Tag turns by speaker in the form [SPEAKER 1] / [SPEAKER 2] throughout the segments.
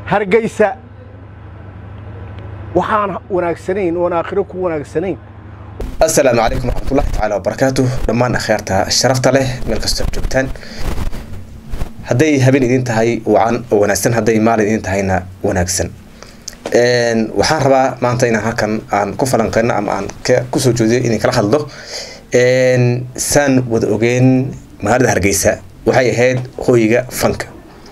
[SPEAKER 1] hargaysa waxaan wanaagsanayn oon aakhiro ku wanaagsanayn
[SPEAKER 2] asalaamu calaykum waraxmatullahi tacaala wabarakaatu dhammaan akhyaarta sharafta leh meel kastoo joogtaan hadday habeen idin tahay wacan oo wanaagsan hadday maalin idin tahayna wanaagsan waxaan rabaa maanta inaan halkan aan ku falanqeyno ama aan kusoo jeediyo inay kala hadlo saan wada ogeen magaalada hargeysa waxay ahayd hooyiga fanka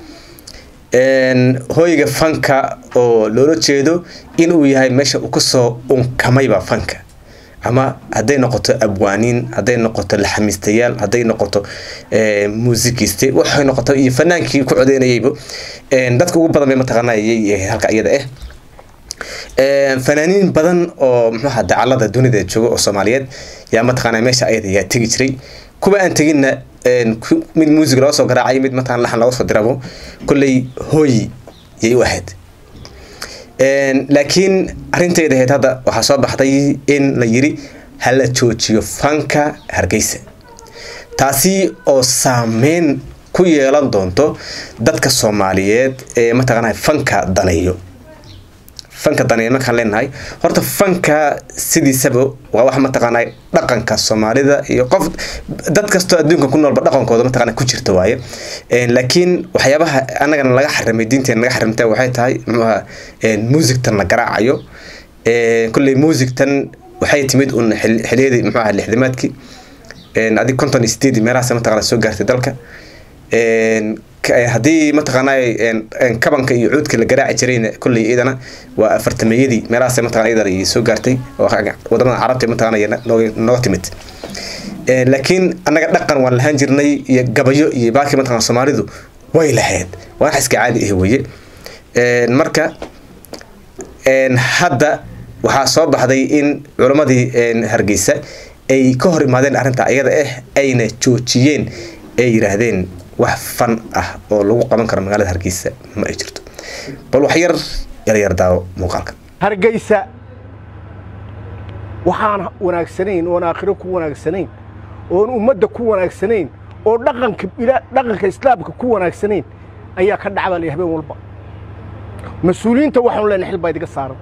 [SPEAKER 2] hooyiga fanka oo loola jeedo inuu yahay meesha uu kasoo unkamayba fanka ama hadday noqoto abwaaniin hadday noqoto laxamiistayaal hadday noqoto muusikiste waxay noqoto iyo fanaankii ku codeynayayba dadka ugu badan bay mataqaanayay halka iyada ah fanaaniin badan oo muxuuha dacalada dunida jooga oo soomaaliyeed yaa mataqaana meesha ayada yaa tegi jiray kuwa aan teginna mid muusig looga soo garaacay mid mataqan laxan looga soo dirabo kolley hooyi yay u ahayd laakiin arintayda ahayd hadda waxaa soo baxday in la yiri hala joojiyo fanka hargeysa taasi oo saameyn ku yeelan doonto dadka soomaaliyeed ee mataqaana fanka daneeyo fanka daneeyo markaan leenahay horta fanka sidiisaba waa wax mataqaana dhaqanka soomaalida iyo qof dad kastoo adduunka ku noolba dhaqankooda mataqaana ku jirta waaye laakiin waxyaabaha annagana laga xarimay diinteena laga xarimta waxay tahay muxuuha muusigtan la garaacayo kolley muusigtan waxay timid un xiliyadii muxuuha lixdamaadkii adig konton iyo sideedii meelahaas mataqaana soo gaartay dalka haddii mataqaanaa kabanka iyo cuudka la garaaci jirayna kolley iyadana waa afartameeyadii meelahaas mataqana iyadana ay soo gaartay oo wadamada carabta mataqana nooga timid laakiin annaga dhaqan waan lahaan jirnay iyo gabayo iyo baakii mataqana soomaalidu way lahayd waa wax iska caadi ah weye marka hadda waxaa soo baxday in culammadii hargeysa ay ka hor imaadeen arrinta iyada ah ayna joojiyeen ay yiraahdeen wax fan ah oo lagu qaban karo magaalada hargeysa ma ay jirto bal wax yar yaryar daawo muuqaalka
[SPEAKER 1] hargeysa waxaan wanaagsanayn oon aakhiro ku wanaagsanayn oon ummadda ku wanaagsanayn oo dhaqanka dhaqanka islaamka ku wanaagsanayn ayaa ka dhacbaalay habeen walba mas-uuliyiinta waxaanu leenahay xil baa idiga saaran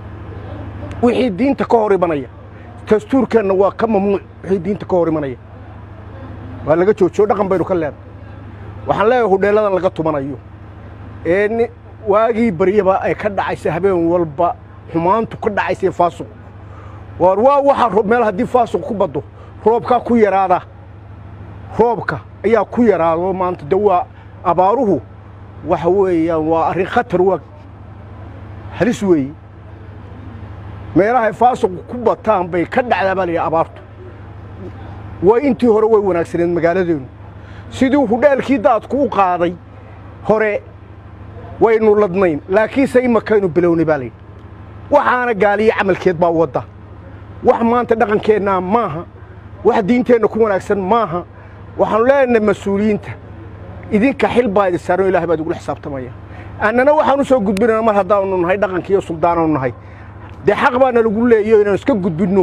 [SPEAKER 1] wixii diinta ka hor imanaya dastuurkeenna waa ka mamnuuc wixii diinta ka hor imanaya waa laga joojiyo dhaqan baynu ka leenahay waxaan leeyahay hudheelladan laga tumanayo ee waagii baryaba ay ka dhacaysa habeen walba xumaantu ka dhacaysa faasuq waar waa waxa meel haddii faasuq ku baddo roobkaa ku yaraada roobka ayaa ku yaraado maanta de waa abaaruhu waxa weeyaan waa arrin khatar waa halis weeye meelahay faasuqu ku bataan bay ka dhacdaa baa layidhi abaartu way intii hore way wanaagsaneed magaaladeenu sidii hudheelkii daadku u qaaday hore waynu ladnayn laakiinse imakaynu bilownay baa layidhi waxaana gaaliyo camalkeed baa wadda wax maanta dhaqankeennaa maaha wax diinteenna ku wanaagsan maaha waxaanu leenahay mas-uuliyiinta idinka xil baa idin saaran ilahay baa idingula xisaabtamaya annana waxaan u soo gudbinana mar haddaanu nahay dhaqanka iyo suldaananu nahay dee xaq baana lagu leeyo inaanu iska gudbinno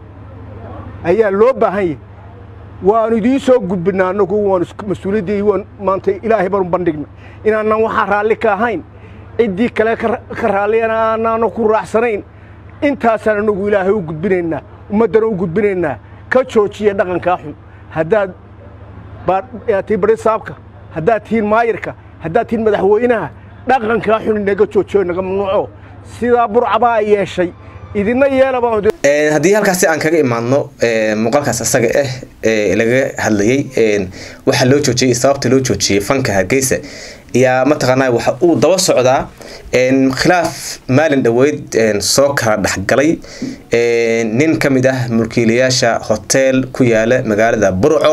[SPEAKER 1] ayaa loo baahan yahy waanu idiin soo gudbinaa annagu waanu mas-uuliyaddii waan maanta ilaahay baanu bandhigna inaanaan waxaa raalli ka ahayn ciddii kale ka raalliyana aanaana ku raacsanayn intaasaan annagu ilaahay u gudbinaynaa ummaddana u gudbinaynaa ka joojiya dhaqankaa xun haddaad tii bari saabka haddaad tihiin maayirka haddaad tihiin madaxweynaha dhaqankaa xun inaga joojiyo inaga mamnuuco sidaa burcabaa ay yeeshay idina yeelaba
[SPEAKER 2] haddii halkaasi aan kaga imaadno muuqaalkaas isaga ah ee laga hadlayay waxaa loo joojiyey sababta loo joojiyey fanka hargeysa ayaa mataqaanaa waxa uu daba socdaa khilaaf maalin dhoweyd soo kala dhexgalay nin ka mid ah mulkiilayaasha hoteel ku yaala magaalada burco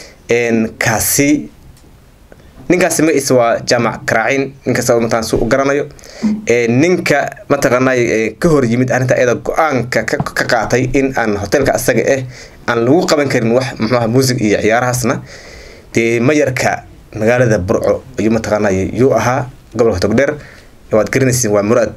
[SPEAKER 2] kaasi ninkaasi magaciisa waa jaamac karaacin ninkasta mataan su u garanayo ninka mataqaanay ka hor yimid arrinta ayada go-aanka ka qaatay in aan hoteelka asaga ah aan lagu qaban karin wax muxuuha muusig iyo ciyaarahaasna dee mayarka magaalada burco ayuu mataqaanay yuu ahaa gobolka togdheer waad garanaysiin waa muraad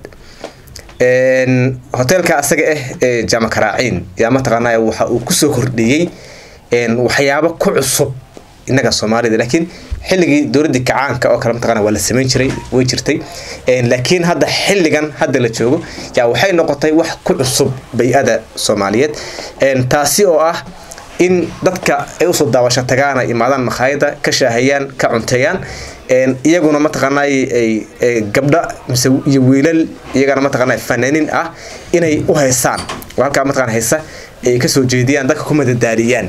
[SPEAKER 2] hoteelka asaga ah ee jaamac karaaciin yaa mataqaanay waxa uu kusoo kordhiyey waxyaabo ku cusub innaga soomaalida laakiin xilligii dowladdii kacaanka oo kale mataqana waa la samayn jiray way jirtay laakiin hadda xilligan hadda la joogo yaa waxay noqotay wax ku cusub bay-ada soomaaliyeed taasi oo ah in dadka ay usoo daawasho tagaana imaadaan makhaayada ka shaahayaan ka cunteeyaan iyaguna mataqaanay gabdha mise iyo wiilal iyagana mataqaana fanaaniin ah inay u haysaan oo halkaa mataqana haysa ay kasoo jeediyaan dadka ku madadaaliyaan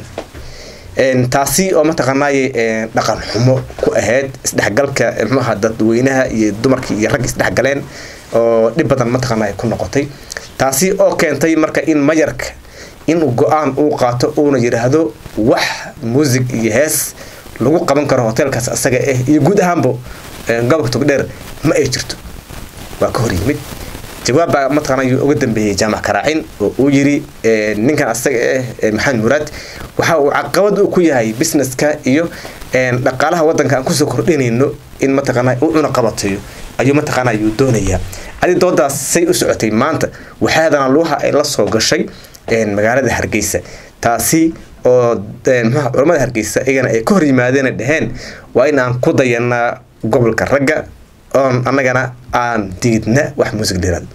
[SPEAKER 2] taasi oo mataqaanay dhaqan xumo ku ahayd isdhexgalka mxuaha dadweynaha iyo dumarkii iyo rag isdhexgaleen oo dhib badan mataqaana ku noqotay taasi oo keentay marka in mayarka inuu go-aan uu qaato uuna yidhaahdo wax muusig iyo hees lagu qaban karo hoteelkaas asaga ah iyo guud ahaanba gobolka togdheer ma ay jirto waa ka hor yimid jawaabbaa mataqaana yuu uga dambeeyey jaamac karaacin oo uu yiri ninkan asaga ah maxamed muraad waxa uu caqabad uu ku yahay businesska iyo dhaqaalaha wadanka aan kusoo kordhinayno in mataqaana u cuna qabatayo ayuu mataqaana yuu doonayaa adi doodaas say u socotay maanta waxaadana luuha ay la soo gashay magaalada hargeysa taasi oo mxua culamada hargeysa iyagana ay ka hor yimaadeen dhaheen waa in aan ku dayanaa gobolka ragga oon annagana aan diidna wax muusig dhiraad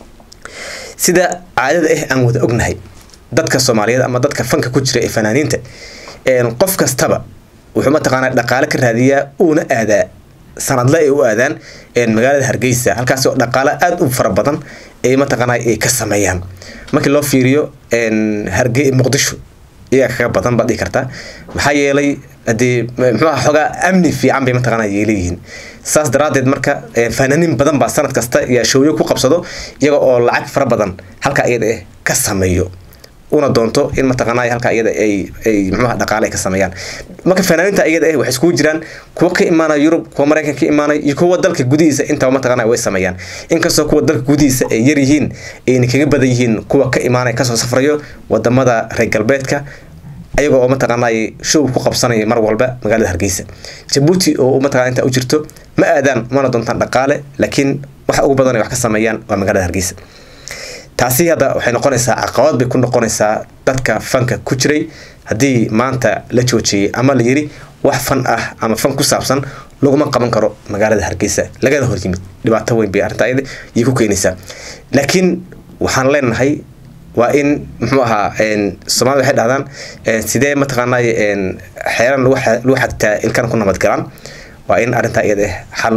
[SPEAKER 2] sida caadada ah aan wada ognahay dadka soomaaliyeed ama dadka fanka ku jira ee fanaaniinta qof kastaba wuxuu mataqaanaa dhaqaale ka raadiyaa uuna aadaa sanadle ay u aadaan magaalada hargeysa halkaas oo dhaqaale aada u fara badan ay mataqaana ay ka sameeyaan markii loo fiiriyo harge muqdisho iyaga kaga badan baad dhihi kartaa maxaa yeelay hadii muxuuha xoogaa amni fiican bay mataqaana yeeleyihiin saas daraadeed marka fanaaniin badan baa sanad kasta yaa showyo ku qabsado iyaga oo lacag fara badan halka iyada ah ka sameeyo una doonto in mataqaanaa halka iyada ay ay muxuuha dhaqaale ay ka sameeyaan marka fanaaniinta iyada ah waxay iskugu jiraan kuwa ka imaanaya yurub kuwa maraykanka ka imaanaya iyo kuwa dalka gudihiisa intaba mataqaanaa way sameeyaan inkastoo kuwa dalka gudihiisa ay yar yihiin ayna kaga badan yihiin kuwa ka imaanaya kasoo safrayo wadamada reer galbeedka ayaga oo mataqaanay show ku qabsanaya mar walba magaalada hargeysa jabuuti oo mataqana intaa u jirto ma aadaan mana doontaan dhaqaale laakiin waxa ugu badan ay wax ka sameeyaan waa magaalada hargeysa taasi hadda waxay noqonaysaa caqabad bay ku noqonaysaa dadka fanka ku jiray haddii maanta la joojiyey ama la yiri wax fan ah ama fan ku saabsan laguma qaban karo magaalada hargeysa lagana hor yimid dhibaato weyn bay arrintaa iyada iyo ku keenaysaa laakiin waxaan leenahay waa in muxuu ahaa soomaalida waxay dhahdaan sidee mataqaanay xeeran lagu xagtaa ilkana ku nabadgalaan waa in arrintaa iyada xal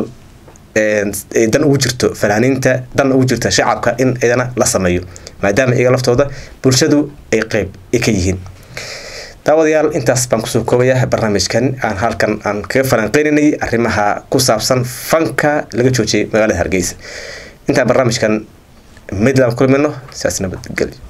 [SPEAKER 2] dan ugu jirto fanaaniinta dan ugu jirta shacabka in idana la sameeyo maadaama iyaga laftooda bulshadu ay qeyb ka yihiin daawadayaal intaas baan kusoo koobaya barnaamijkan aan halkan aan kaga falanqeynaynay arrimaha ku saabsan fanka laga joojiyay magaalada hargeysa intaan barnaamijkan midland kulmino sidaas nabadgelyo